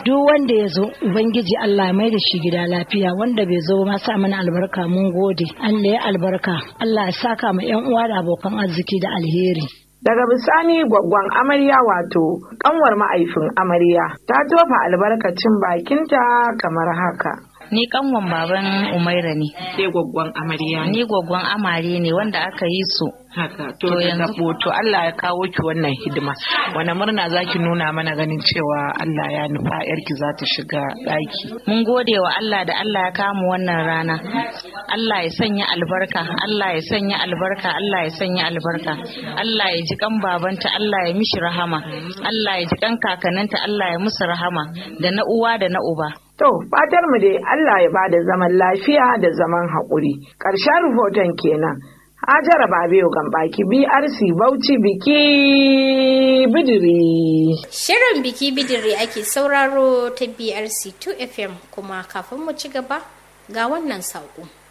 duk wanda ya zo ubangiji Allah ya mai da shi gida lafiya wanda bai zo ma sa mana albarka mun gode Allah ya albarka Allah ya saka ma yan uwa da abokan arziki da alheri Daga bisani gwaggwan amarya wato kanwar ma'aifin amarya ta tofa albarkacin bakinta kamar haka. Ni kanwan baban Umaira ne. Ke gwaggwan amarya Ni gwaggon amare ne wanda aka yi su. Haka to To yanzu yanzu- to Allah ya kawo ki wannan hidima. Wani murna zaki nuna mana ganin cewa Allah ya nufa yarki za ta shiga ɗaki. Mun gode wa Allah da Allah ya kamu wannan rana. Allah ya sanya albarka, Allah ya sanya albarka, Allah ya sanya albarka. Allah ya ji kan babanta, Allah ya mishi rahama. Allah ya ji kan kakanninta, Allah ya musu rahama. Da na uwa da na uba. To fatar mu dai Allah ya bada zaman lafiya da zaman haƙuri. Ƙarshen rahoton kenan. Hajara Babiyo Gambaki BRC Bauchi biki bidiri. Shirin biki bidiri ake sauraro ta BRC 2 FM kuma kafin mu ci gaba ga wannan saƙo.